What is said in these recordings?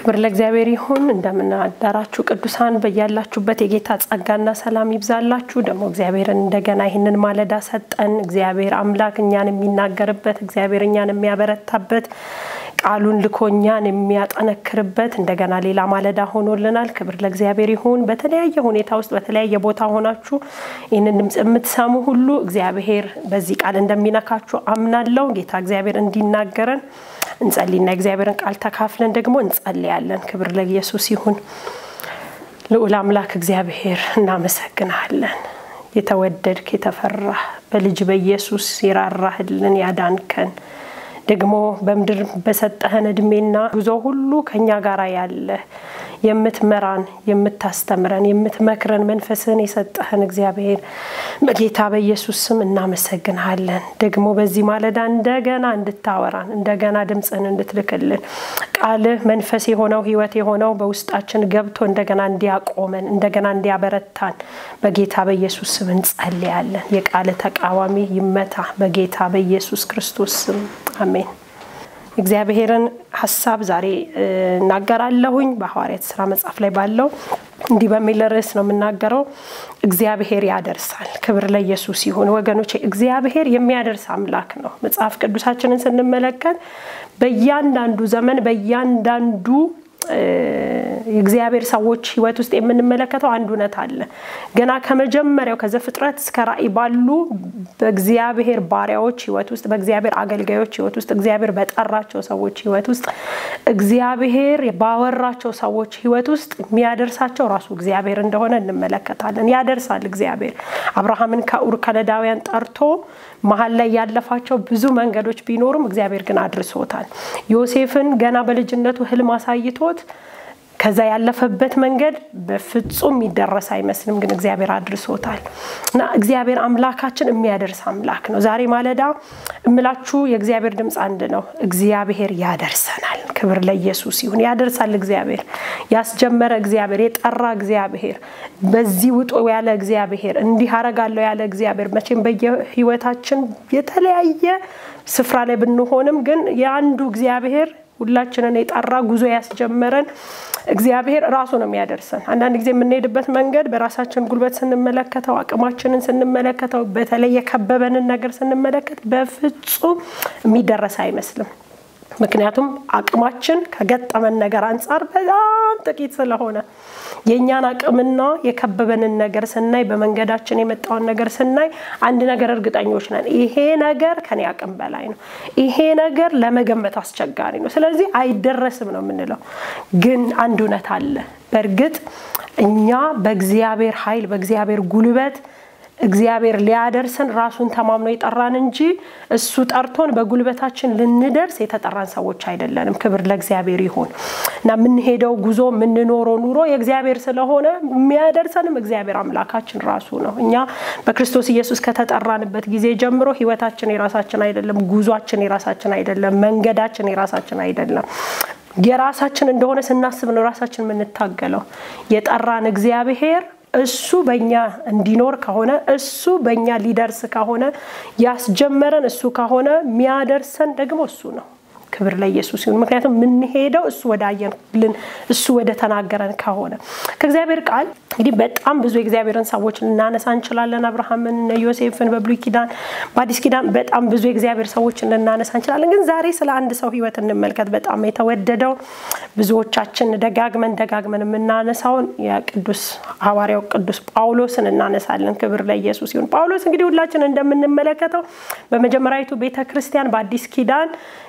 ክብር ለእግዚአብሔር ይሁን። እንደምናዳራችሁ ቅዱሳን በያላችሁበት የጌታ ጸጋና ሰላም ይብዛላችሁ። ደግሞ እግዚአብሔርን እንደገና ይህንን ማለዳ ሰጠን። እግዚአብሔር አምላክ እኛን የሚናገርበት፣ እግዚአብሔር እኛን የሚያበረታበት፣ ቃሉን ልኮ እኛን የሚያጠነክርበት እንደገና ሌላ ማለዳ ሆኖልናል። ክብር ለእግዚአብሔር ይሁን። በተለያየ ሁኔታ ውስጥ በተለያየ ቦታ ሆናችሁ ይህንን ድምፅ የምትሰሙ ሁሉ እግዚአብሔር በዚህ ቃል እንደሚነካችሁ አምናለሁ። ጌታ እግዚአብሔር እንዲናገረን እንጸልይና የእግዚአብሔርን ቃል ተካፍለን ደግሞ እንጸልያለን። ክብር ለኢየሱስ ይሁን። ልዑል አምላክ እግዚአብሔር እናመሰግናለን። የተወደድክ የተፈራህ በልጅ በኢየሱስ የራራህልን ያዳንከን ደግሞ በምድር በሰጠህን እድሜና ጉዞ ሁሉ ከኛ ጋር ያለ የምትመራን የምታስተምረን የምትመክረን መንፈስህን የሰጠህን እግዚአብሔር በጌታ በኢየሱስ ስም እናመሰግንሃለን። ደግሞ በዚህ ማለዳ እንደገና እንድታወራን እንደገና ድምፅህን እንድትልክልን ቃልህ መንፈስ የሆነው ህይወት የሆነው በውስጣችን ገብቶ እንደገና እንዲያቆመን እንደገና እንዲያበረታን በጌታ በኢየሱስ ስም እንጸልያለን። የቃልህ ተቃዋሚ ይመታ በጌታ በኢየሱስ ክርስቶስ ስም አሜን። እግዚአብሔርን ሀሳብ ዛሬ እናገራለሁኝ በሐዋርያት ስራ መጽሐፍ ላይ ባለው እንዲህ በሚል ርዕስ ነው የምናገረው። እግዚአብሔር ያደርሳል። ክብር ለኢየሱስ ይሁን። ወገኖች እግዚአብሔር የሚያደርስ አምላክ ነው። መጽሐፍ ቅዱሳችንን ስንመለከት በእያንዳንዱ ዘመን በእያንዳንዱ የእግዚአብሔር ሰዎች ህይወት ውስጥ የምንመለከተው አንድ እውነት አለ። ገና ከመጀመሪያው ከዘፍጥረት እስከ ራእይ ባሉ በእግዚአብሔር ባሪያዎች ህይወት ውስጥ፣ በእግዚአብሔር አገልጋዮች ህይወት ውስጥ፣ እግዚአብሔር በጠራቸው ሰዎች ህይወት ውስጥ፣ እግዚአብሔር ባወራቸው ሰዎች ህይወት ውስጥ የሚያደርሳቸው ራሱ እግዚአብሔር እንደሆነ እንመለከታለን። ያደርሳል እግዚአብሔር አብርሃምን ከኡር ከለዳውያን ጠርቶ መሀል ላይ ያለፋቸው ብዙ መንገዶች ቢኖሩም እግዚአብሔር ግን አድርሶታል። ዮሴፍን ገና በልጅነቱ ህልም አሳይቶት ከዛ ያለፈበት መንገድ በፍጹም የሚደረስ አይመስልም፣ ግን እግዚአብሔር አድርሶታል እና እግዚአብሔር አምላካችን የሚያደርስ አምላክ ነው። ዛሬ ማለዳ እምላችሁ የእግዚአብሔር ድምፅ አንድ ነው። እግዚአብሔር ያደርሰናል። ክብር ለኢየሱስ ይሁን። ያደርሳል እግዚአብሔር ያስጀመረ እግዚአብሔር የጠራ እግዚአብሔር በዚህ ውጡ ያለ እግዚአብሔር እንዲህ አረጋለሁ ያለ እግዚአብሔር መቼም በየህይወታችን የተለያየ ስፍራ ላይ ብንሆንም ግን የአንዱ እግዚአብሔር ሁላችንን የጠራ ጉዞ ያስጀመረን እግዚአብሔር ራሱ ነው የሚያደርሰን። አንዳንድ ጊዜ የምንሄድበት መንገድ በራሳችን ጉልበት ስንመለከተው፣ አቅማችንን ስንመለከተው፣ በተለይ የከበበንን ነገር ስንመለከት በፍጹም የሚደረስ አይመስልም። ምክንያቱም አቅማችን ከገጠመን ነገር አንጻር በጣም ጥቂት ስለሆነ የእኛን አቅምና የከበበንን ነገር ስናይ በመንገዳችን የመጣውን ነገር ስናይ አንድ ነገር እርግጠኞች ነን፣ ይሄ ነገር ከኔ አቅም በላይ ነው፣ ይሄ ነገር ለመገመት አስቸጋሪ ነው፣ ስለዚህ አይደረስም ነው የምንለው። ግን አንድ እውነት አለ። በእርግጥ እኛ በእግዚአብሔር ኃይል በእግዚአብሔር ጉልበት እግዚአብሔር ሊያደርሰን ራሱን ተማምኖ የጠራን እንጂ እሱ ጠርቶን በጉልበታችን ልንደርስ የተጠራን ሰዎች አይደለንም። ክብር ለእግዚአብሔር ይሁን እና የምንሄደው ጉዞ የምንኖረው ኑሮ የእግዚአብሔር ስለሆነ የሚያደርሰንም እግዚአብሔር አምላካችን ራሱ ነው። እኛ በክርስቶስ ኢየሱስ ከተጠራንበት ጊዜ ጀምሮ ህይወታችን የራሳችን አይደለም፣ ጉዟችን የራሳችን አይደለም፣ መንገዳችን የራሳችን አይደለም። የራሳችን እንደሆነ ስናስብ ነው ራሳችን የምንታገለው። የጠራን እግዚአብሔር እሱ በእኛ እንዲኖር ከሆነ እሱ በእኛ ሊደርስ ከሆነ ያስጀመረን እሱ ከሆነ የሚያደርሰን ደግሞ እሱ ነው። ክብር ለኢየሱስ ይሁን። ምክንያቱም የምንሄደው እሱ ወደ አየንልን እሱ ወደ ተናገረን ከሆነ ከእግዚአብሔር ቃል እንግዲህ በጣም ብዙ የእግዚአብሔርን ሰዎች ልናነሳ እንችላለን። አብርሃምን፣ ዮሴፍን በብሉይ ኪዳን፣ በአዲስ ኪዳን በጣም ብዙ የእግዚአብሔር ሰዎችን ልናነሳ እንችላለን። ግን ዛሬ ስለ አንድ ሰው ህይወት እንመልከት። በጣም የተወደደው ብዙዎቻችን ደጋግመን ደጋግመን የምናነሳውን የቅዱስ ሐዋርያው ቅዱስ ጳውሎስን እናነሳለን። ክብር ለኢየሱስ ይሁን። ጳውሎስ እንግዲህ ሁላችን እንደምንመለከተው በመጀመሪያዊቱ ቤተ ክርስቲያን በአዲስ ኪዳን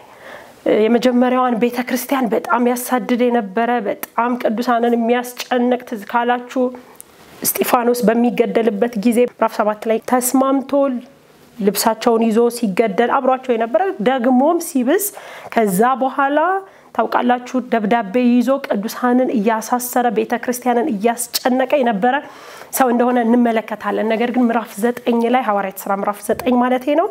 የመጀመሪያዋን ቤተ ክርስቲያን በጣም ያሳድድ የነበረ በጣም ቅዱሳንን የሚያስጨንቅ ትዝ ካላችሁ እስጢፋኖስ በሚገደልበት ጊዜ ምዕራፍ ሰባት ላይ ተስማምቶ ልብሳቸውን ይዞ ሲገደል አብሯቸው የነበረ ደግሞም ሲብስ ከዛ በኋላ ታውቃላችሁ ደብዳቤ ይዞ ቅዱሳንን እያሳሰረ ቤተ ክርስቲያንን እያስጨነቀ የነበረ ሰው እንደሆነ እንመለከታለን። ነገር ግን ምዕራፍ ዘጠኝ ላይ ሐዋርያት ስራ ምዕራፍ ዘጠኝ ማለት ነው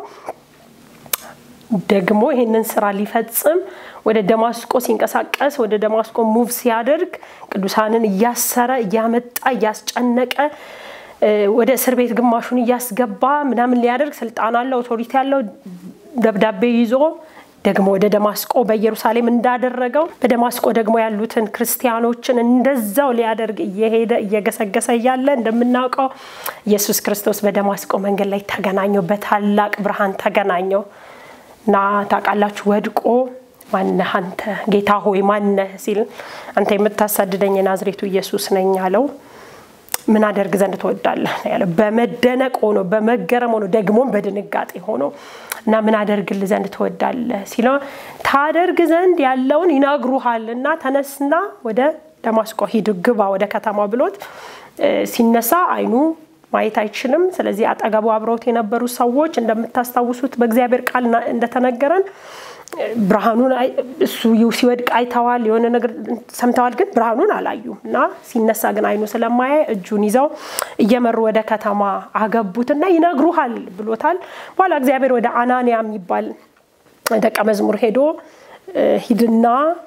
ደግሞ ይህንን ስራ ሊፈጽም ወደ ደማስቆ ሲንቀሳቀስ ወደ ደማስቆ ሙቭ ሲያደርግ ቅዱሳንን እያሰረ እያመጣ እያስጨነቀ ወደ እስር ቤት ግማሹን እያስገባ ምናምን ሊያደርግ ስልጣን አለው፣ ኦቶሪቲ ያለው ደብዳቤ ይዞ ደግሞ ወደ ደማስቆ በኢየሩሳሌም እንዳደረገው በደማስቆ ደግሞ ያሉትን ክርስቲያኖችን እንደዛው ሊያደርግ እየሄደ እየገሰገሰ እያለ እንደምናውቀው ኢየሱስ ክርስቶስ በደማስቆ መንገድ ላይ ተገናኘው፣ በታላቅ ብርሃን ተገናኘው እና ታውቃላችሁ ወድቆ ማነህ አንተ ጌታ ሆይ ማነህ ሲል አንተ የምታሳድደኝ የናዝሬቱ ኢየሱስ ነኝ አለው። ምን አደርግ ዘንድ ትወዳለህ ያለው በመደነቅ ሆኖ በመገረም ሆኖ ደግሞም በድንጋጤ ሆኖ እና ምን አደርግልህ ዘንድ ትወዳለህ ሲለው ታደርግ ዘንድ ያለውን ይነግሩሃል እና ተነስና ወደ ደማስቆ ሂድ ግባ ወደ ከተማ ብሎት ሲነሳ አይኑ ማየት አይችልም። ስለዚህ አጠገቡ አብረውት የነበሩ ሰዎች እንደምታስታውሱት በእግዚአብሔር ቃል እንደተነገረን ብርሃኑን እሱ ሲወድቅ አይተዋል፣ የሆነ ነገር ሰምተዋል፣ ግን ብርሃኑን አላዩም እና ሲነሳ ግን አይኑ ስለማያይ እጁን ይዘው እየመሩ ወደ ከተማ አገቡትና ይነግሩሃል ብሎታል። በኋላ እግዚአብሔር ወደ አናንያ የሚባል ደቀ መዝሙር ሄዶ ሂድና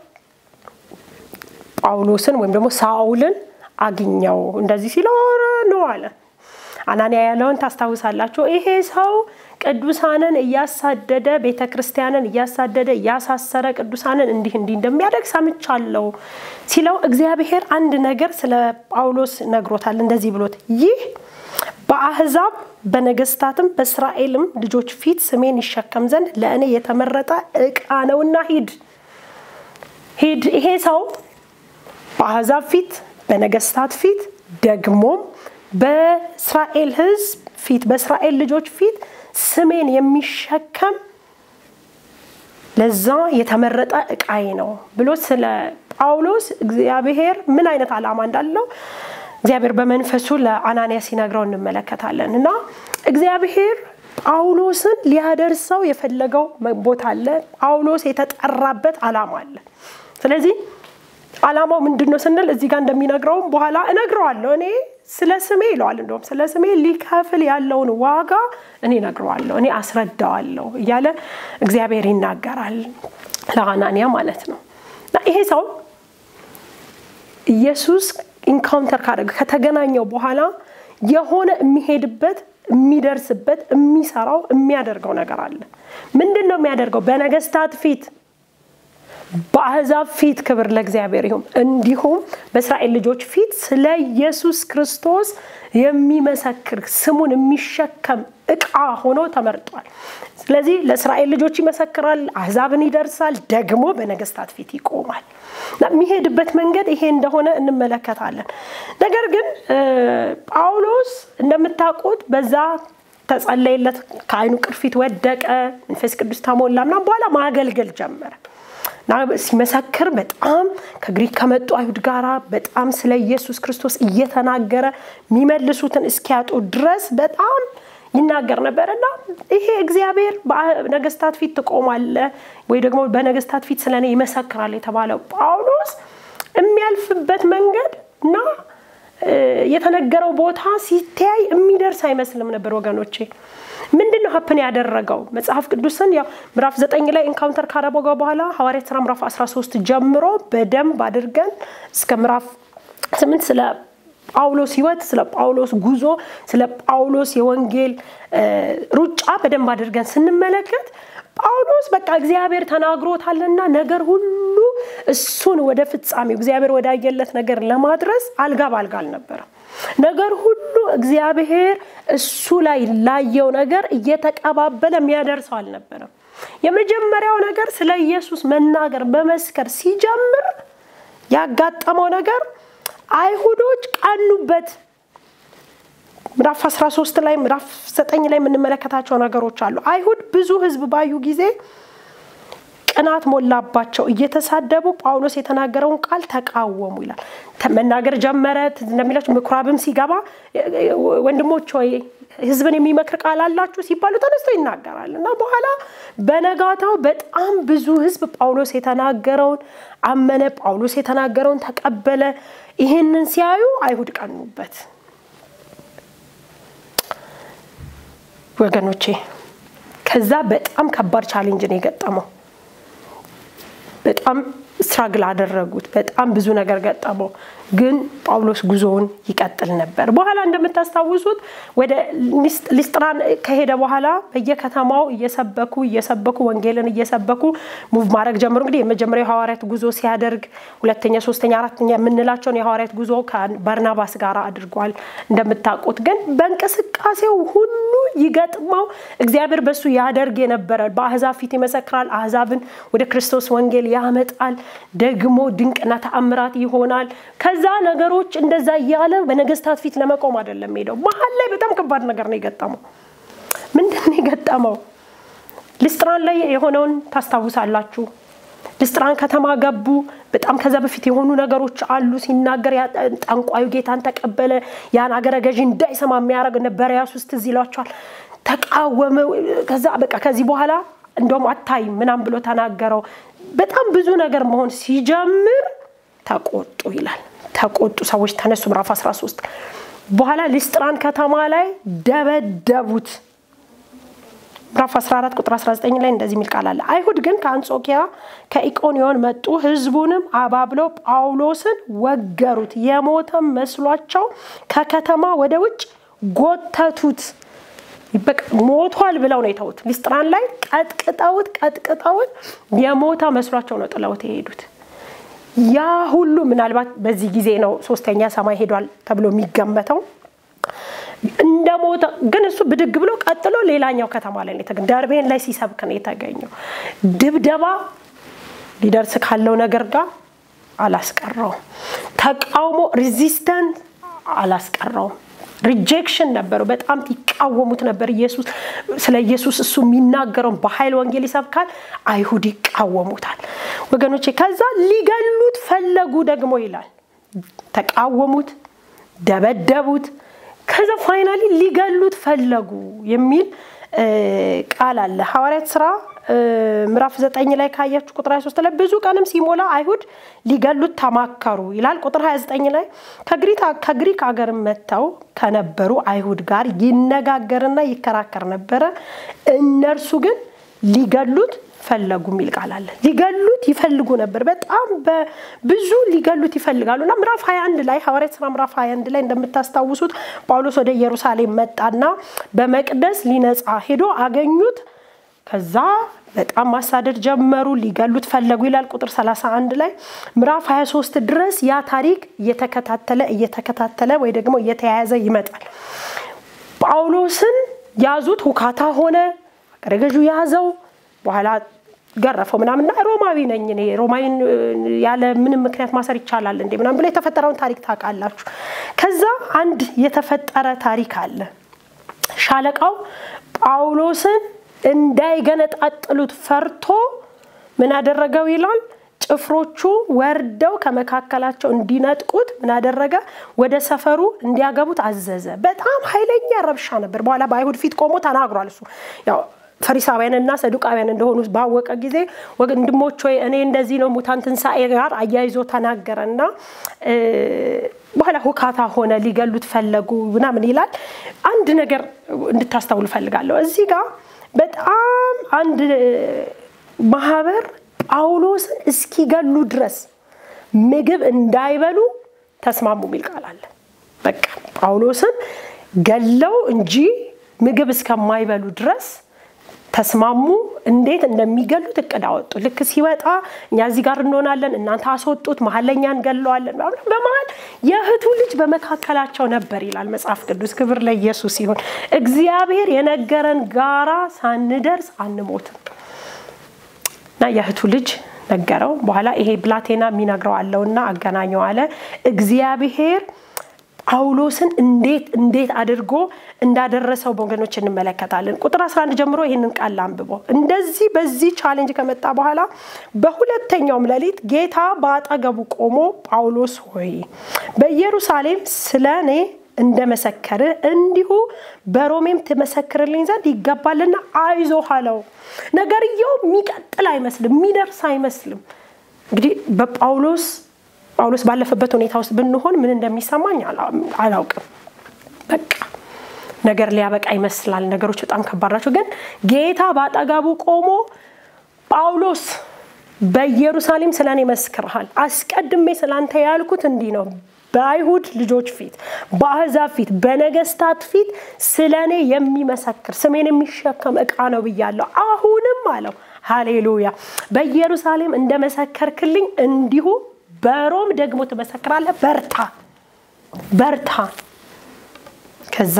ጳውሎስን ወይም ደግሞ ሳውልን አግኘው እንደዚህ ሲለው ነው አለ። አናንያ ያለውን ታስታውሳላችሁ። ይሄ ሰው ቅዱሳንን እያሳደደ ቤተ ክርስቲያንን እያሳደደ እያሳሰረ ቅዱሳንን እንዲህ እንዲህ እንደሚያደርግ ሰምቻለሁ ሲለው እግዚአብሔር አንድ ነገር ስለ ጳውሎስ ነግሮታል። እንደዚህ ብሎት ይህ በአህዛብ በነገስታትም በእስራኤልም ልጆች ፊት ስሜን ይሸከም ዘንድ ለእኔ የተመረጠ ዕቃ ነውና ሂድ ሂድ። ይሄ ሰው በአህዛብ ፊት በነገስታት ፊት ደግሞም በእስራኤል ሕዝብ ፊት በእስራኤል ልጆች ፊት ስሜን የሚሸከም ለዛ የተመረጠ ዕቃዬ ነው ብሎ ስለ ጳውሎስ እግዚአብሔር ምን አይነት ዓላማ እንዳለው እግዚአብሔር በመንፈሱ ለአናንያ ሲነግረው እንመለከታለን። እና እግዚአብሔር ጳውሎስን ሊያደርሰው የፈለገው ቦታ አለ። ጳውሎስ የተጠራበት ዓላማ አለ። ስለዚህ ዓላማው ምንድን ነው ስንል እዚህ ጋር እንደሚነግረውም በኋላ እነግረዋለሁ እኔ ስለ ስሜ ይለዋል። እንደውም ስለ ስሜ ሊከፍል ያለውን ዋጋ እኔ እነግረዋለሁ፣ እኔ አስረዳዋለሁ እያለ እግዚአብሔር ይናገራል ለአናንያ ማለት ነው። እና ይሄ ሰው ኢየሱስ ኢንካውንተር ካደረገ ከተገናኘው በኋላ የሆነ የሚሄድበት የሚደርስበት የሚሰራው የሚያደርገው ነገር አለ። ምንድን ነው የሚያደርገው? በነገስታት ፊት በአሕዛብ ፊት ክብር ለእግዚአብሔር ይሁን፣ እንዲሁም በእስራኤል ልጆች ፊት ስለ ኢየሱስ ክርስቶስ የሚመሰክር ስሙን የሚሸከም ዕቃ ሆኖ ተመርጧል። ስለዚህ ለእስራኤል ልጆች ይመሰክራል፣ አሕዛብን ይደርሳል፣ ደግሞ በነገስታት ፊት ይቆማል። የሚሄድበት መንገድ ይሄ እንደሆነ እንመለከታለን። ነገር ግን ጳውሎስ እንደምታውቁት በዛ ተጸለየለት፣ ከዓይኑ ቅርፊት ወደቀ፣ መንፈስ ቅዱስ ተሞላ ምናምን በኋላ ማገልገል ጀመረ። እና ሲመሰክር በጣም ከግሪክ ከመጡ አይሁድ ጋር በጣም ስለ ኢየሱስ ክርስቶስ እየተናገረ የሚመልሱትን እስኪያጡ ድረስ በጣም ይናገር ነበር እና ይሄ እግዚአብሔር በነገስታት ፊት ትቆማለ ወይ ደግሞ በነገስታት ፊት ስለ እኔ ይመሰክራል የተባለው ጳውሎስ የሚያልፍበት መንገድ እና የተነገረው ቦታ ሲተያይ የሚደርስ አይመስልም ነበር ወገኖቼ። ምንድን ነው ሀፕን ያደረገው? መጽሐፍ ቅዱስን ያው ምዕራፍ ዘጠኝ ላይ ኢንካውንተር ካረበገው በኋላ ሐዋርያት ሥራ ምዕራፍ 13 ጀምሮ በደንብ አድርገን እስከ ምዕራፍ ስምንት ስለ ጳውሎስ ሕይወት፣ ስለ ጳውሎስ ጉዞ፣ ስለ ጳውሎስ የወንጌል ሩጫ በደንብ አድርገን ስንመለከት ጳውሎስ በቃ እግዚአብሔር ተናግሮታልና ነገር ሁሉ እሱን ወደ ፍጻሜው እግዚአብሔር ወዳየለት ነገር ለማድረስ አልጋ ባልጋ አልነበረም። ነገር ሁሉ እግዚአብሔር እሱ ላይ ላየው ነገር እየተቀባበለ የሚያደርሰው አልነበረም። የመጀመሪያው ነገር ስለ ኢየሱስ መናገር መመስከር ሲጀምር ያጋጠመው ነገር አይሁዶች ቀኑበት። ምዕራፍ 13 ላይ ምዕራፍ 9 ላይ የምንመለከታቸው ነገሮች አሉ። አይሁድ ብዙ ሕዝብ ባዩ ጊዜ ቅናት ሞላባቸው፣ እየተሳደቡ ጳውሎስ የተናገረውን ቃል ተቃወሙ ይላል። መናገር ጀመረ። እንደሚላቸው ምኩራብም ሲገባ ወንድሞች ሆይ ሕዝብን የሚመክር ቃል አላችሁ ሲባሉ ተነስቶ ይናገራል እና በኋላ በነጋታው በጣም ብዙ ሕዝብ ጳውሎስ የተናገረውን አመነ፣ ጳውሎስ የተናገረውን ተቀበለ። ይህንን ሲያዩ አይሁድ ቀኑበት። ወገኖቼ ከዛ በጣም ከባድ ቻሌንጅ ነው የገጠመው። በጣም ስትራግል አደረጉት። በጣም ብዙ ነገር ገጠመው። ግን ጳውሎስ ጉዞውን ይቀጥል ነበር። በኋላ እንደምታስታውሱት ወደ ሊስጥራን ከሄደ በኋላ በየከተማው እየሰበኩ እየሰበኩ ወንጌልን እየሰበኩ ሙቭ ማድረግ ጀምሩ። እንግዲህ የመጀመሪያው የሐዋርያት ጉዞ ሲያደርግ ሁለተኛ፣ ሶስተኛ፣ አራተኛ የምንላቸውን የሐዋርያት ጉዞ ከባርናባስ ጋር አድርጓል እንደምታውቁት። ግን በእንቅስቃሴው ሁሉ ይገጥመው እግዚአብሔር በሱ ያደርግ የነበረ በአህዛብ ፊት ይመሰክራል፣ አህዛብን ወደ ክርስቶስ ወንጌል ያመጣል፣ ደግሞ ድንቅና ተአምራት ይሆናል። ከዛ ነገሮች እንደዛ እያለ በነገስታት ፊት ለመቆም አይደለም ሄደው። መሀል ላይ በጣም ከባድ ነገር ነው የገጠመው። ምንድን ነው የገጠመው? ልስጥራን ላይ የሆነውን ታስታውሳላችሁ። ልስጥራን ከተማ ገቡ። በጣም ከዛ በፊት የሆኑ ነገሮች አሉ። ሲናገር ጠንቋዩ ጌታን ተቀበለ። ያን አገረ ገዢ እንዳይሰማ የሚያደርግ ነበሪያስ ውስጥ ትዝ ይሏቸዋል። ተቃወመ። ከዛ በቃ ከዚህ በኋላ እንደውም አታይም ምናም ብሎ ተናገረው። በጣም ብዙ ነገር መሆን ሲጀምር ተቆጡ ይላል። ተቆጡ ሰዎች ተነሱ። ምዕራፍ 13 በኋላ ሊስጥራን ከተማ ላይ ደበደቡት። ምዕራፍ 14 ቁጥር 19 ላይ እንደዚህ የሚል ቃል አለ። አይሁድ ግን ከአንጾኪያ ከኢቆንዮን መጡ፣ ህዝቡንም አባብለው ጳውሎስን ወገሩት። የሞተም መስሏቸው ከከተማ ወደ ውጭ ጎተቱት። ሞቷል ብለው ነው የተዉት። ሊስጥራን ላይ ቀጥቅጠውት ቀጥቅጠውት የሞተ መስሏቸው ነው ጥለውት የሄዱት። ያ ሁሉ ምናልባት በዚህ ጊዜ ነው ሶስተኛ ሰማይ ሄዷል ተብሎ የሚገመተው እንደ ሞተ ግን እሱ ብድግ ብሎ ቀጥሎ ሌላኛው ከተማ ላይ ነው ደርቤን ላይ ሲሰብክ ነው የተገኘው። ድብደባ ሊደርስ ካለው ነገር ጋር አላስቀረውም። ተቃውሞ ሪዚስተንት አላስቀረውም። ሪጀክሽን ነበረው። በጣም ይቃወሙት ነበር። ኢየሱስ ስለ ኢየሱስ እሱ የሚናገረውን በኃይል ወንጌል ይሰብካል። አይሁድ ይቃወሙታል። ወገኖቼ ከዛ ሊገሉት ፈለጉ ደግሞ ይላል። ተቃወሙት፣ ደበደቡት። ከዛ ፋይናሊ ሊገሉት ፈለጉ የሚል ቃል አለ። ሐዋርያት ስራ ምዕራፍ ዘጠኝ ላይ ካያችሁ ቁጥር 23 ላይ ብዙ ቀንም ሲሞላ አይሁድ ሊገሉት ተማከሩ ይላል። ቁጥር 29 ላይ ከግሪክ አገር መጥተው ከነበሩ አይሁድ ጋር ይነጋገርና ይከራከር ነበረ። እነርሱ ግን ሊገሉት ፈለጉ የሚል ቃል አለ። ሊገሉት ይፈልጉ ነበር። በጣም ብዙ ሊገሉት ይፈልጋሉ እና ምዕራፍ 21 ላይ ሐዋርያት ሥራ ምዕራፍ 21 ላይ እንደምታስታውሱት ጳውሎስ ወደ ኢየሩሳሌም መጣና በመቅደስ ሊነጻ ሄዶ አገኙት። ከዛ በጣም ማሳደድ ጀመሩ። ሊገሉት ፈለጉ ይላል ቁጥር 31 ላይ ምዕራፍ 23 ድረስ ያ ታሪክ እየተከታተለ እየተከታተለ ወይ ደግሞ እየተያያዘ ይመጣል። ጳውሎስን ያዙት፣ ሁካታ ሆነ። አገረ ገዡ ያዘው። በኋላ ገረፈው ምናምንና ሮማዊ ነኝ እኔ ሮማዊን ያለ ምንም ምክንያት ማሰር ይቻላል እንዴ ምናምን ብሎ የተፈጠረውን ታሪክ ታውቃላችሁ። ከዛ አንድ የተፈጠረ ታሪክ አለ። ሻለቃው ጳውሎስን እንዳይገነጣጥሉት ፈርቶ ምን አደረገው ይላል። ጭፍሮቹ ወርደው ከመካከላቸው እንዲነጥቁት ምን አደረገ? ወደ ሰፈሩ እንዲያገቡት አዘዘ። በጣም ኃይለኛ ረብሻ ነበር። በኋላ በአይሁድ ፊት ቆሞ ተናግሯል። እሱ ያው ፈሪሳውያንና ሰዱቃውያን እንደሆኑ ባወቀ ጊዜ ወንድሞች ወይ እኔ እንደዚህ ነው ሙታን ትንሣኤ ጋር አያይዞ ተናገረና በኋላ ሁካታ ሆነ። ሊገሉት ፈለጉ ምናምን ይላል። አንድ ነገር እንድታስተውል እፈልጋለሁ እዚህ ጋር በጣም አንድ ማህበር ጳውሎስን እስኪገሉ ድረስ ምግብ እንዳይበሉ ተስማሙ የሚል ቃል አለ። በቃ ጳውሎስን ገለው እንጂ ምግብ እስከማይበሉ ድረስ ተስማሙ። እንዴት እንደሚገሉት እቅድ አወጡ። ልክ ሲወጣ እኛ እዚህ ጋር እንሆናለን፣ እናንተ አስወጡት፣ መሀል ላይ እኛ እንገለዋለን። በመሀል የእህቱ ልጅ በመካከላቸው ነበር ይላል መጽሐፍ ቅዱስ። ክብር ለኢየሱስ ይሁን። እግዚአብሔር የነገረን ጋራ ሳንደርስ አንሞትም እና የእህቱ ልጅ ነገረው። በኋላ ይሄ ብላቴና የሚነግረው አለውና አገናኘው አለ እግዚአብሔር ጳውሎስን እንዴት እንዴት አድርጎ እንዳደረሰው በወገኖች እንመለከታለን። ቁጥር 11 ጀምሮ ይህንን ቃል አንብቦ እንደዚህ በዚህ ቻሌንጅ ከመጣ በኋላ በሁለተኛውም ሌሊት ጌታ በአጠገቡ ቆሞ ጳውሎስ ሆይ በኢየሩሳሌም ስለ እኔ እንደመሰከርህ እንዲሁ በሮሜም ትመሰክርልኝ ዘንድ ይገባልና አይዞህ አለው። ነገርየው የሚቀጥል አይመስልም፣ የሚደርስ አይመስልም። እንግዲህ በጳውሎስ ጳውሎስ ባለፈበት ሁኔታ ውስጥ ብንሆን ምን እንደሚሰማኝ አላውቅም። በቃ ነገር ሊያበቃ ይመስላል። ነገሮች በጣም ከባድ ናቸው። ግን ጌታ በአጠገቡ ቆሞ ጳውሎስ በኢየሩሳሌም ስለ እኔ መስክርሃል። አስቀድሜ ስላንተ ያልኩት እንዲህ ነው በአይሁድ ልጆች ፊት፣ በአሕዛብ ፊት፣ በነገስታት ፊት ስለ እኔ የሚመሰክር ስሜን የሚሸከም ዕቃ ነው ብያለሁ። አሁንም አለው ሃሌሉያ በኢየሩሳሌም እንደመሰከርክልኝ እንዲሁ በሮም ደግሞ ትመሰክራለህ። በርታ በርታ። ከዛ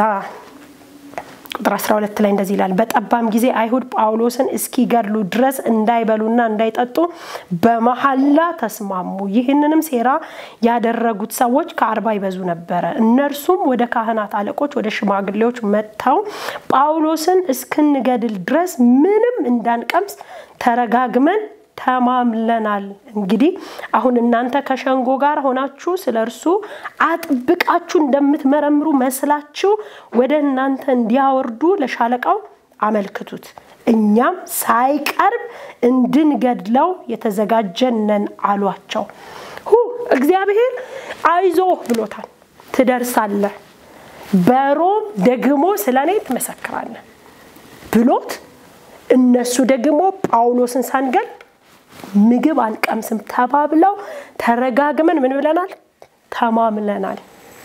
ቁጥር 12 ላይ እንደዚህ ይላል። በጠባም ጊዜ አይሁድ ጳውሎስን እስኪገድሉ ድረስ እንዳይበሉና እንዳይጠጡ በመሐላ ተስማሙ። ይህንንም ሴራ ያደረጉት ሰዎች ከአርባ ይበዙ ነበረ። እነርሱም ወደ ካህናት አለቆች፣ ወደ ሽማግሌዎች መጥተው ጳውሎስን እስክንገድል ድረስ ምንም እንዳንቀምስ ተረጋግመን ተማምለናል። እንግዲህ አሁን እናንተ ከሸንጎ ጋር ሆናችሁ ስለ እርሱ አጥብቃችሁ እንደምትመረምሩ መስላችሁ ወደ እናንተ እንዲያወርዱ ለሻለቃው አመልክቱት። እኛም ሳይቀርብ እንድንገድለው የተዘጋጀነን አሏቸው። ሁ እግዚአብሔር አይዞህ ብሎታል። ትደርሳለህ፣ በሮም ደግሞ ስለ እኔ ትመሰክራለህ ብሎት እነሱ ደግሞ ጳውሎስን ሳንገል ምግብ አንቀምስም ተባብለው ተረጋግመን ምን ብለናል? ተማምለናል።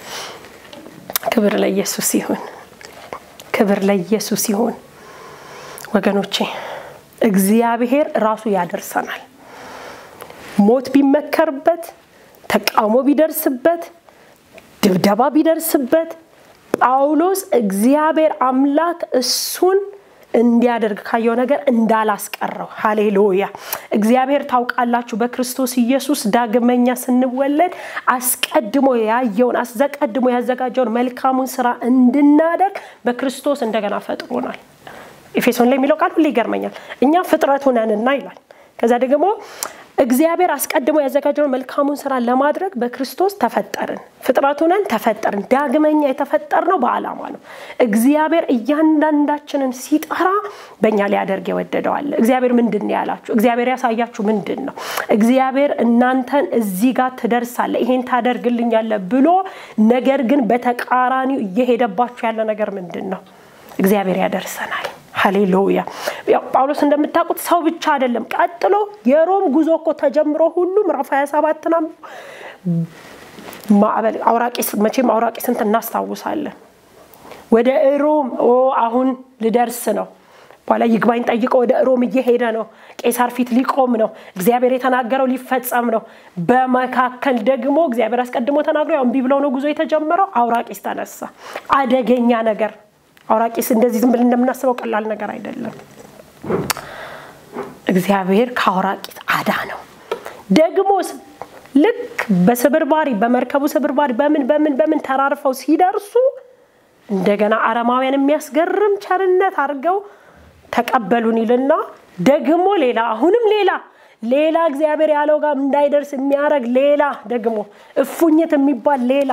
ክብር ለኢየሱስ ይሁን። ክብር ለኢየሱስ ይሁን። ወገኖቼ እግዚአብሔር ራሱ ያደርሰናል። ሞት ቢመከርበት፣ ተቃውሞ ቢደርስበት፣ ድብደባ ቢደርስበት ጳውሎስ እግዚአብሔር አምላክ እሱን እንዲያደርግ ካየው ነገር እንዳላስቀረው። ሃሌሉያ! እግዚአብሔር ታውቃላችሁ፣ በክርስቶስ ኢየሱስ ዳግመኛ ስንወለድ አስቀድሞ ያየውን አስቀድሞ ያዘጋጀውን መልካሙን ስራ እንድናደርግ በክርስቶስ እንደገና ፈጥሮናል። ኤፌሶን ላይ የሚለው ቃል ሁሌ ይገርመኛል። እኛ ፍጥረቱ ነንና ይላል። ከዛ ደግሞ እግዚአብሔር አስቀድሞ ያዘጋጀውን መልካሙን ስራ ለማድረግ በክርስቶስ ተፈጠርን። ፍጥረቱ ነን፣ ተፈጠርን። ዳግመኛ የተፈጠርነው በዓላማ ነው። እግዚአብሔር እያንዳንዳችንን ሲጠራ በእኛ ሊያደርግ የወደደው አለ። እግዚአብሔር ምንድን ነው ያላችሁ? እግዚአብሔር ያሳያችሁ ምንድን ነው? እግዚአብሔር እናንተን እዚህ ጋር ትደርሳለ፣ ይሄን ታደርግልኛለ ብሎ ነገር ግን በተቃራኒው እየሄደባችሁ ያለ ነገር ምንድን ነው? እግዚአብሔር ያደርሰናል። ሃሌሉያ ጳውሎስ እንደምታውቁት ሰው ብቻ አይደለም። ቀጥሎ የሮም ጉዞ እኮ ተጀምሮ ሁሉ ምዕራፍ 27 ና ማዕበል አውራቂስ መቼም አውራቂስንት እናስታውሳለን። ወደ ሮም አሁን ልደርስ ነው። በኋላ ይግባኝ ጠይቆ ወደ ሮም እየሄደ ነው። ቄሳር ፊት ሊቆም ነው። እግዚአብሔር የተናገረው ሊፈጸም ነው። በመካከል ደግሞ እግዚአብሔር አስቀድሞ ተናግሮ ያው እምቢ ብለው ነው ጉዞ የተጀመረው። አውራቂስ ተነሳ። አደገኛ ነገር አውራቂስ እንደዚህ ዝም ብለን እንደምናስበው ቀላል ነገር አይደለም። እግዚአብሔር ከአውራቂስ አዳ ነው። ደግሞ ልክ በስብርባሪ በመርከቡ ስብርባሪ በምን በምን በምን ተራርፈው ሲደርሱ እንደገና አረማውያን የሚያስገርም ቸርነት አድርገው ተቀበሉን ይልና ደግሞ ሌላ አሁንም ሌላ ሌላ እግዚአብሔር ያለው ጋር እንዳይደርስ የሚያደርግ ሌላ ደግሞ እፉኝት የሚባል ሌላ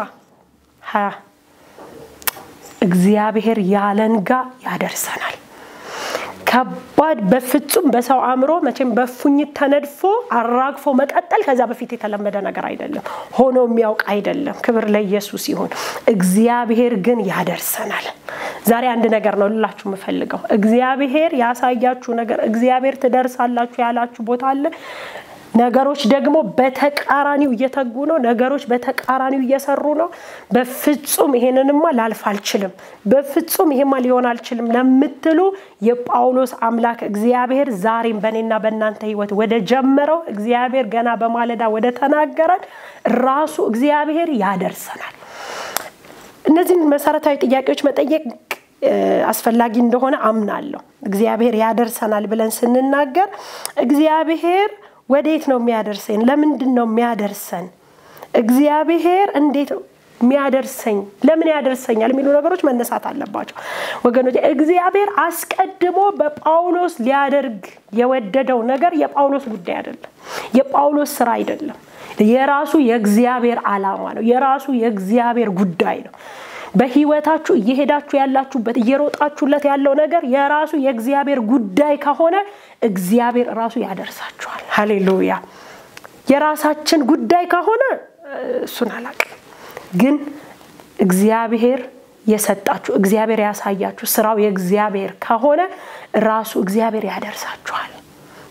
እግዚአብሔር ያለን ጋ ያደርሰናል። ከባድ በፍጹም በሰው አእምሮ መቼም በፉኝት ተነድፎ አራግፎ መቀጠል ከዛ በፊት የተለመደ ነገር አይደለም፣ ሆኖ የሚያውቅ አይደለም። ክብር ለኢየሱስ ይሁን። እግዚአብሔር ግን ያደርሰናል። ዛሬ አንድ ነገር ነው ልላችሁ የምፈልገው። እግዚአብሔር ያሳያችሁ ነገር እግዚአብሔር ትደርሳላችሁ ያላችሁ ቦታ አለ። ነገሮች ደግሞ በተቃራኒው እየተጉ ነው። ነገሮች በተቃራኒው እየሰሩ ነው። በፍጹም ይሄንንማ ላልፍ አልችልም፣ በፍጹም ይሄማ ሊሆን አልችልም ለምትሉ የጳውሎስ አምላክ እግዚአብሔር ዛሬም በእኔና በእናንተ ሕይወት ወደ ጀመረው እግዚአብሔር ገና በማለዳ ወደ ተናገረን ራሱ እግዚአብሔር ያደርሰናል። እነዚህን መሰረታዊ ጥያቄዎች መጠየቅ አስፈላጊ እንደሆነ አምናለሁ። እግዚአብሔር ያደርሰናል ብለን ስንናገር እግዚአብሔር ወዴት ነው የሚያደርሰን? ለምንድን ነው የሚያደርሰን? እግዚአብሔር እንዴት ነው የሚያደርሰኝ? ለምን ያደርሰኛል? የሚሉ ነገሮች መነሳት አለባቸው ወገኖች። እግዚአብሔር አስቀድሞ በጳውሎስ ሊያደርግ የወደደው ነገር የጳውሎስ ጉዳይ አይደለም፣ የጳውሎስ ስራ አይደለም። የራሱ የእግዚአብሔር ዓላማ ነው። የራሱ የእግዚአብሔር ጉዳይ ነው። በህይወታችሁ እየሄዳችሁ ያላችሁበት እየሮጣችሁለት ያለው ነገር የራሱ የእግዚአብሔር ጉዳይ ከሆነ እግዚአብሔር ራሱ ያደርሳችኋል። ሃሌሉያ። የራሳችን ጉዳይ ከሆነ እሱን አላቅም፣ ግን እግዚአብሔር የሰጣችሁ እግዚአብሔር ያሳያችሁ ስራው የእግዚአብሔር ከሆነ ራሱ እግዚአብሔር ያደርሳችኋል።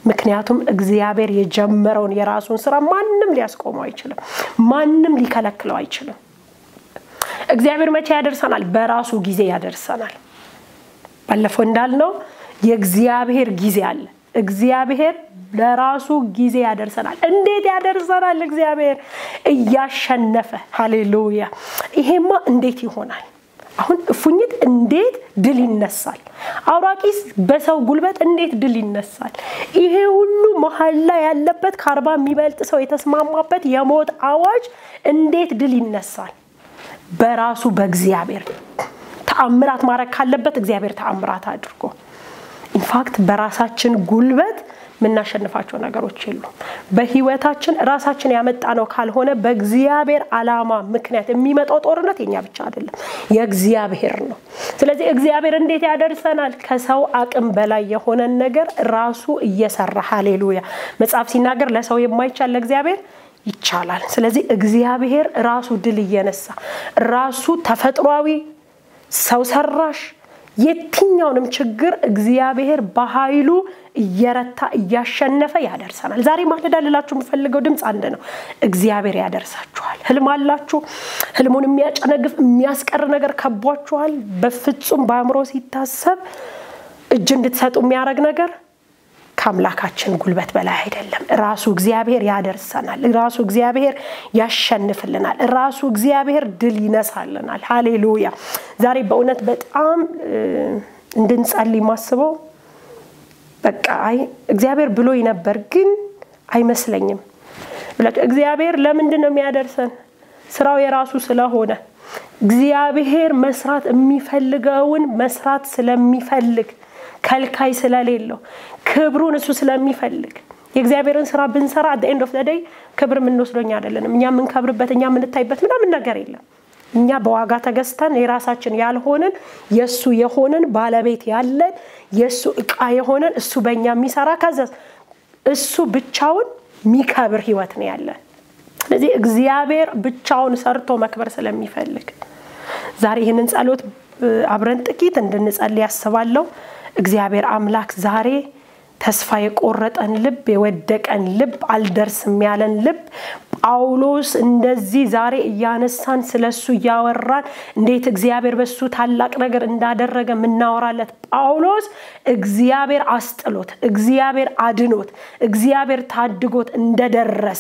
ምክንያቱም እግዚአብሔር የጀመረውን የራሱን ስራ ማንም ሊያስቆመው አይችልም። ማንም ሊከለክለው አይችልም። እግዚአብሔር መቼ ያደርሰናል? በራሱ ጊዜ ያደርሰናል። ባለፈው እንዳልነው የእግዚአብሔር ጊዜ አለ። እግዚአብሔር ለራሱ ጊዜ ያደርሰናል። እንዴት ያደርሰናል? እግዚአብሔር እያሸነፈ ሃሌሉያ። ይሄማ እንዴት ይሆናል? አሁን እፉኝት እንዴት ድል ይነሳል? አውራቂስ በሰው ጉልበት እንዴት ድል ይነሳል? ይሄ ሁሉ መሀል ላይ ያለበት ከአርባ የሚበልጥ ሰው የተስማማበት የሞት አዋጅ እንዴት ድል ይነሳል? በራሱ በእግዚአብሔር ተአምራት ማድረግ ካለበት እግዚአብሔር ተአምራት አድርጎ ኢንፋክት በራሳችን ጉልበት የምናሸንፋቸው ነገሮች የሉም። በህይወታችን ራሳችን ያመጣ ነው ካልሆነ በእግዚአብሔር ዓላማ ምክንያት የሚመጣው ጦርነት የኛ ብቻ አይደለም፣ የእግዚአብሔር ነው። ስለዚህ እግዚአብሔር እንዴት ያደርሰናል? ከሰው አቅም በላይ የሆነን ነገር ራሱ እየሰራ ሃሌሉያ። መጽሐፍ ሲናገር ለሰው የማይቻል ለእግዚአብሔር ይቻላል። ስለዚህ እግዚአብሔር ራሱ ድል እየነሳ ራሱ ተፈጥሯዊ ሰው ሰራሽ የትኛውንም ችግር እግዚአብሔር በኃይሉ እየረታ እያሸነፈ ያደርሰናል። ዛሬ ማለዳ ልላችሁ የምፈልገው ድምፅ አንድ ነው። እግዚአብሔር ያደርሳችኋል። ህልም አላችሁ? ህልሙን የሚያጨነግፍ የሚያስቀር ነገር ከቧችኋል? በፍጹም በአእምሮ ሲታሰብ እጅ እንድትሰጡ የሚያደርግ ነገር ከአምላካችን ጉልበት በላይ አይደለም። ራሱ እግዚአብሔር ያደርሰናል። ራሱ እግዚአብሔር ያሸንፍልናል። ራሱ እግዚአብሔር ድል ይነሳልናል። ሃሌሉያ። ዛሬ በእውነት በጣም እንድንጸልይ ማስበው በቃ አይ እግዚአብሔር ብሎኝ ነበር ግን አይመስለኝም ብላችሁ እግዚአብሔር ለምንድን ነው የሚያደርሰን? ስራው የራሱ ስለሆነ እግዚአብሔር መስራት የሚፈልገውን መስራት ስለሚፈልግ ከልካይ ስለሌለው ክብሩን እሱ ስለሚፈልግ የእግዚአብሔርን ስራ ብንሰራ አት ኤንድ ኦፍ ደይ ክብር የምንወስዶኛ አይደለንም። እኛ የምንከብርበት እኛ የምንታይበት ምናምን ነገር የለም። እኛ በዋጋ ተገዝተን የራሳችን ያልሆንን የእሱ የሆንን ባለቤት ያለን የእሱ እቃ የሆንን እሱ በእኛ የሚሰራ ከዛ እሱ ብቻውን የሚከብር ህይወት ነው ያለን። ስለዚህ እግዚአብሔር ብቻውን ሰርቶ መክበር ስለሚፈልግ ዛሬ ይህንን ጸሎት አብረን ጥቂት እንድንጸልይ ያስባለሁ። እግዚአብሔር አምላክ ዛሬ ተስፋ የቆረጠን ልብ፣ የወደቀን ልብ፣ አልደርስም ያለን ልብ ጳውሎስ እንደዚህ ዛሬ እያነሳን ስለሱ እያወራን እንዴት እግዚአብሔር በሱ ታላቅ ነገር እንዳደረገ የምናወራለት ጳውሎስ እግዚአብሔር አስጥሎት እግዚአብሔር አድኖት እግዚአብሔር ታድጎት እንደደረሰ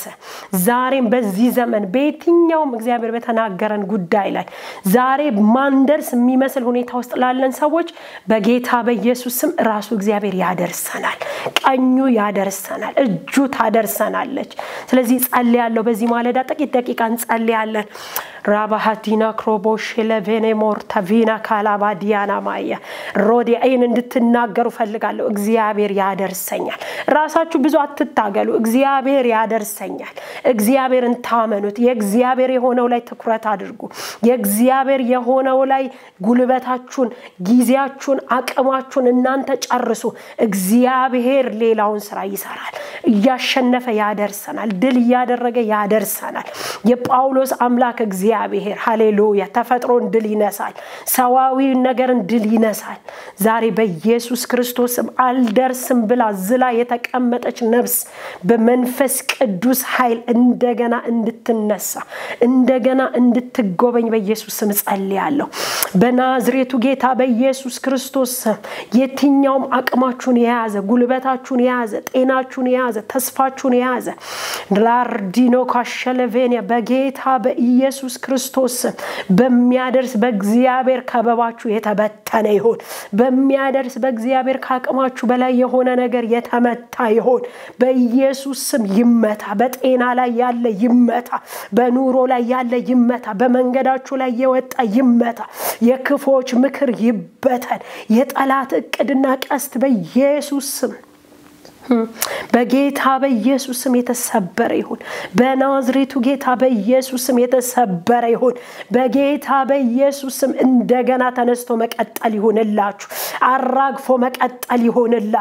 ዛሬም በዚህ ዘመን በየትኛውም እግዚአብሔር በተናገረን ጉዳይ ላይ ዛሬ ማንደርስ የሚመስል ሁኔታ ውስጥ ላለን ሰዎች በጌታ በኢየሱስ ስም ራሱ እግዚአብሔር ያደርሰናል። ቀኙ ያደርሰናል። እጁ ታደርሰናለች። ስለዚህ ጸልያለሁ። በዚህ ማለዳ ጥቂት ደቂቃ እንጸልያለን። ራባሃዲና ክሮቦሽ ለቬኔሞር ተቪና ካላባዲያና ማየ ሮዲ ይህን እንድትናገሩ ፈልጋለሁ። እግዚአብሔር ያደርሰኛል። ራሳችሁ ብዙ አትታገሉ። እግዚአብሔር ያደርሰኛል። እግዚአብሔርን ታመኑት። የእግዚአብሔር የሆነው ላይ ትኩረት አድርጉ። የእግዚአብሔር የሆነው ላይ ጉልበታችሁን፣ ጊዜያችሁን፣ አቅማችሁን እናንተ ጨርሱ። እግዚአብሔር ሌላውን ስራ ይሰራል። እያሸነፈ ያደርሰናል። ድል እያደረገ ያደርሰናል። የጳውሎስ አምላክ እግዚአብሔር ሃሌሉያ ተፈጥሮን ድል ይነሳል። ሰዋዊ ነገርን ድል ይነሳል። ዛሬ በኢየሱስ ክርስቶስም አልደርስም ብላ ዝላ የተቀመጠች ነፍስ በመንፈስ ቅዱስ ኃይል እንደገና እንድትነሳ እንደገና እንድትጎበኝ በኢየሱስ ስም ጸልያለሁ። በናዝሬቱ ጌታ በኢየሱስ ክርስቶስ ስም የትኛውም አቅማችሁን የያዘ ጉልበታችሁን የያዘ ጤናችሁን የያዘ ተስፋችሁን የያዘ ላርዲኖ ካሸለቬኒያ በጌታ በኢየሱስ ክርስቶስ ስም በሚያደርስ በእግዚአብሔር ከበባችሁ የተበተነ ይሆን። በሚያደርስ በእግዚአብሔር ከአቅማችሁ በላይ የሆነ ነገር የተመታ ይሆን። በኢየሱስ ስም ይመታ። በጤና ላይ ያለ ይመታ። በኑሮ ላይ ያለ ይመታ። በመንገዳችሁ ላይ የወጣ ይመታ። የክፎች ምክር ይበተን። የጠላት እቅድና ቀስት በኢየሱስ ስም በጌታ በኢየሱስ ስም የተሰበረ ይሁን። በናዝሬቱ ጌታ በኢየሱስ ስም የተሰበረ ይሁን። በጌታ በኢየሱስ ስም እንደገና ተነስቶ መቀጠል ይሁንላችሁ። አራግፎ መቀጠል ይሁንላችሁ።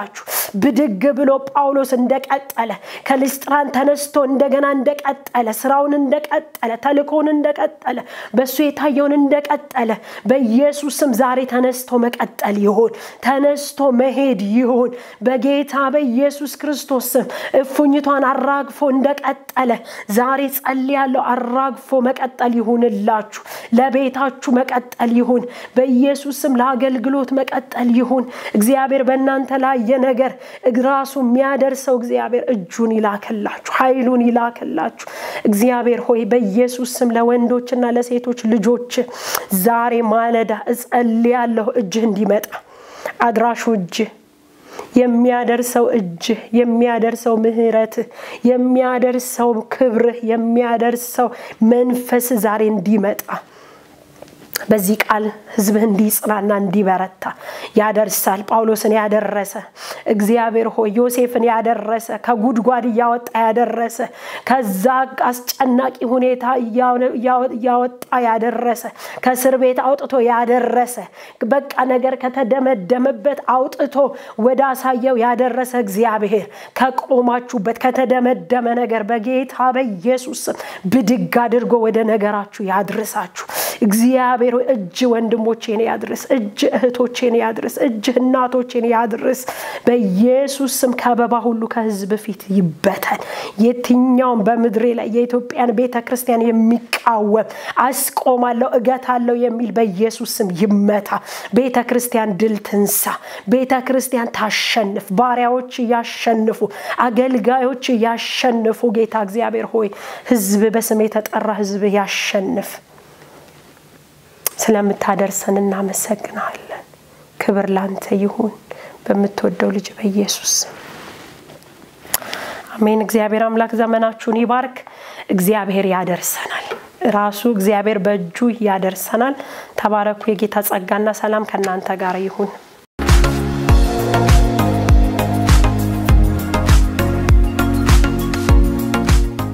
ብድግ ብሎ ጳውሎስ እንደቀጠለ ከልስጥራን ተነስቶ እንደገና እንደቀጠለ ስራውን እንደቀጠለ ተልኮውን እንደቀጠለ በእሱ የታየውን እንደቀጠለ በኢየሱስ ስም ዛሬ ተነስቶ መቀጠል ይሆን፣ ተነስቶ መሄድ ይሆን። በጌታ በኢየሱስ ክርስቶስ ስም እፉኝቷን አራግፎ እንደቀጠለ ዛሬ ጸልያለሁ። አራግፎ መቀጠል ይሁንላችሁ። ለቤታችሁ መቀጠል ይሁን። በኢየሱስ ስም ለአገልግሎት መቀጠል ይሁን። እግዚአብሔር በእናንተ ላይ የነገር ራሱ የሚያደርሰው እግዚአብሔር እጁን ይላክላችሁ፣ ኃይሉን ይላክላችሁ። እግዚአብሔር ሆይ በኢየሱስ ስም ለወንዶችና ለሴቶች ልጆች ዛሬ ማለዳ እጸልያለሁ እጅህ እንዲመጣ አድራሹ እጅህ የሚያደርሰው እጅህ የሚያደርሰው ምሕረትህ የሚያደርሰው ክብርህ የሚያደርሰው መንፈስ ዛሬ እንዲመጣ በዚህ ቃል ሕዝብህ እንዲጽናና እንዲበረታ ያደርሳል። ጳውሎስን ያደረሰ እግዚአብሔር ሆይ ዮሴፍን ያደረሰ ከጉድጓድ እያወጣ ያደረሰ ከዛ አስጨናቂ ሁኔታ እያወጣ ያደረሰ ከእስር ቤት አውጥቶ ያደረሰ በቃ ነገር ከተደመደመበት አውጥቶ ወደ አሳየው ያደረሰ እግዚአብሔር ከቆማችሁበት ከተደመደመ ነገር በጌታ በኢየሱስ ስም ብድግ አድርጎ ወደ ነገራችሁ ያድርሳችሁ። እግዚአብሔር እጅ ወንድሞቼን ያድርስ፣ እጅ እህቶቼን ያድርስ፣ እጅ እናቶቼን ያድርስ። በኢየሱስ ስም ከበባ ሁሉ ከህዝብ ፊት ይበተን። የትኛውም በምድሬ ላይ የኢትዮጵያን ቤተ ክርስቲያን የሚቃወም አስቆማለሁ፣ እገታለሁ የሚል በኢየሱስ ስም ይመታ። ቤተ ክርስቲያን ድል ትንሳ። ቤተ ክርስቲያን ታሸንፍ። ባሪያዎች ያሸንፉ፣ አገልጋዮች ያሸንፉ። ጌታ እግዚአብሔር ሆይ ህዝብ በስም የተጠራ ህዝብ ያሸንፍ። ስለምታደርሰን እናመሰግናለን። ክብር ላንተ ይሁን በምትወደው ልጅ በኢየሱስ አሜን። እግዚአብሔር አምላክ ዘመናችሁን ይባርክ። እግዚአብሔር ያደርሰናል። ራሱ እግዚአብሔር በእጁ ያደርሰናል። ተባረኩ። የጌታ ጸጋና ሰላም ከእናንተ ጋር ይሁን።